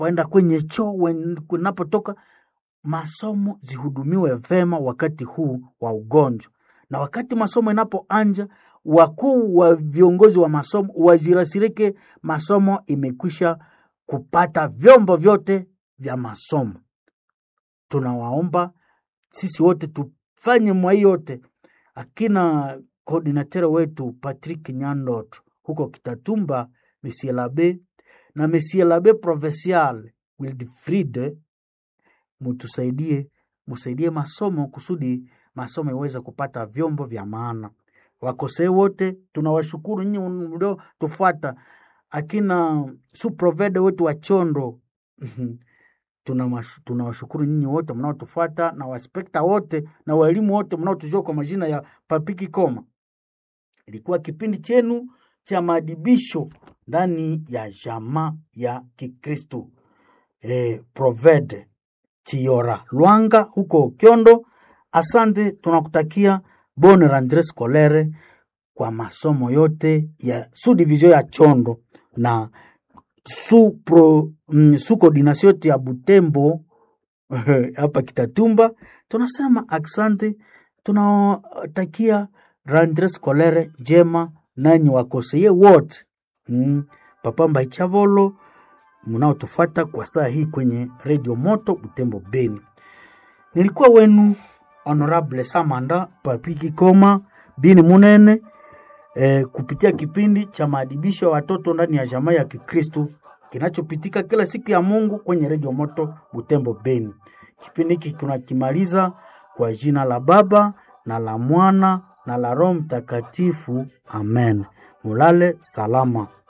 unapoenda kwenye choo, wen- unapotoka, masomo zihudumiwe vema wakati huu wa ugonjwa, na wakati masomo inapoanja, wakuu wa viongozi wa masomo wazirasirike masomo imekwisha kupata vyombo vyote vya masomo. Tunawaomba sisi wote tufanye mwa hii yote, akina koordinatere wetu Patrick Nyandot huko Kitatumba, Monsieur Labe na Monsieur Labe Provincial Wilfried, mutusaidie, musaidie masomo kusudi masomo iweze kupata vyombo vya maana. Wakosee wote tunawashukuru nyinyi mlio tufuata, akina suprovede wetu wa Chondo Tunawash- tunawashukuru nyinyi wote mnaotufuata na waspekta wote na walimu wote mnaotujua kwa majina ya Papiki Koma. Ilikuwa kipindi chenu cha maadibisho ndani ya jamaa ya Kikristo e, Provede Tiora Lwanga huko Kyondo. Asante, tunakutakia bonne rentree scolaire kwa masomo yote ya su division ya Chondo na su, pro, mm, su coordination yote ya Butembo hapa Kitatumba. Tunasema asante, tunatakia rentree scolaire njema nanyi wakoseye wote mm, Papa Mbaichavolo mnaotufuata kwa saa hii kwenye Radio Moto Butembo Beni. Nilikuwa wenu Honorable Samanda Papiki Koma Bini Munene eh, kupitia kipindi cha maadibisho ya watoto ndani ya jamaa ya Kikristo kinachopitika kila siku ya Mungu kwenye Radio Moto Butembo Beni. Kipindi hiki tunakimaliza kwa jina la Baba na la Mwana na la Roho Mtakatifu. Amen. Mulale salama.